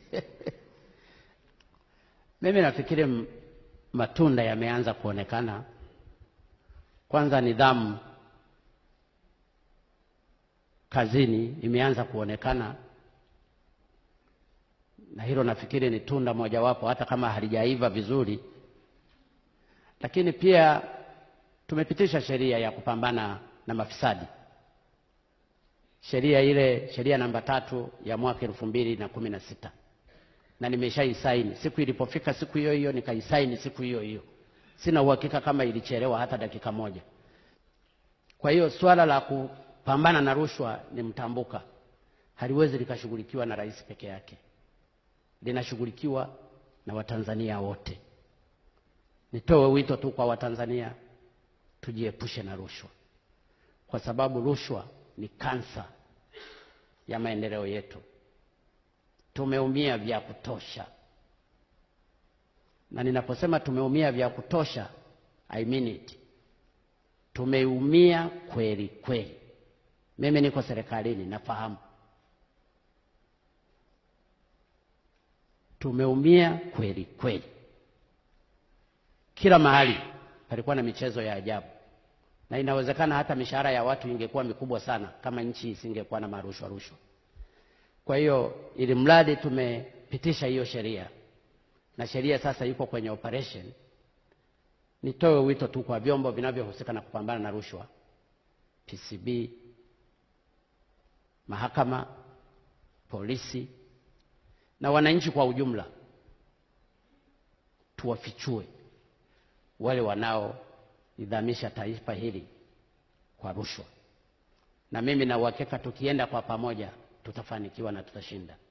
Mimi nafikiri m- matunda yameanza kuonekana. Kwanza nidhamu kazini imeanza kuonekana, na hilo nafikiri ni tunda mojawapo, hata kama halijaiva vizuri. Lakini pia tumepitisha sheria ya kupambana na mafisadi, sheria ile, sheria namba tatu ya mwaka elfu mbili na kumi na sita na nimeshaisaini. Siku ilipofika siku hiyo hiyo nikaisaini siku hiyo hiyo. Sina uhakika kama ilichelewa hata dakika moja. Kwa hiyo swala la kupambana na rushwa ni mtambuka, haliwezi likashughulikiwa na rais peke yake, linashughulikiwa na Watanzania wote. Nitoe wito tu kwa Watanzania, tujiepushe na rushwa, kwa sababu rushwa ni kansa ya maendeleo yetu. Tumeumia vya kutosha, na ninaposema tumeumia vya kutosha, I mean it. Tumeumia kweli kweli. Mimi niko serikalini, nafahamu tumeumia kweli kweli. Kila mahali palikuwa na michezo ya ajabu, na inawezekana hata mishahara ya watu ingekuwa mikubwa sana kama nchi isingekuwa na marushwa rushwa. Kwa hiyo ili mradi tumepitisha hiyo sheria na sheria sasa iko kwenye operation, nitoe wito tu kwa vyombo vinavyohusika na kupambana na rushwa, PCB, mahakama, polisi na wananchi kwa ujumla, tuwafichue wale wanaoidhamisha taifa hili kwa rushwa, na mimi na uhakika tukienda kwa pamoja tutafanikiwa na tutashinda.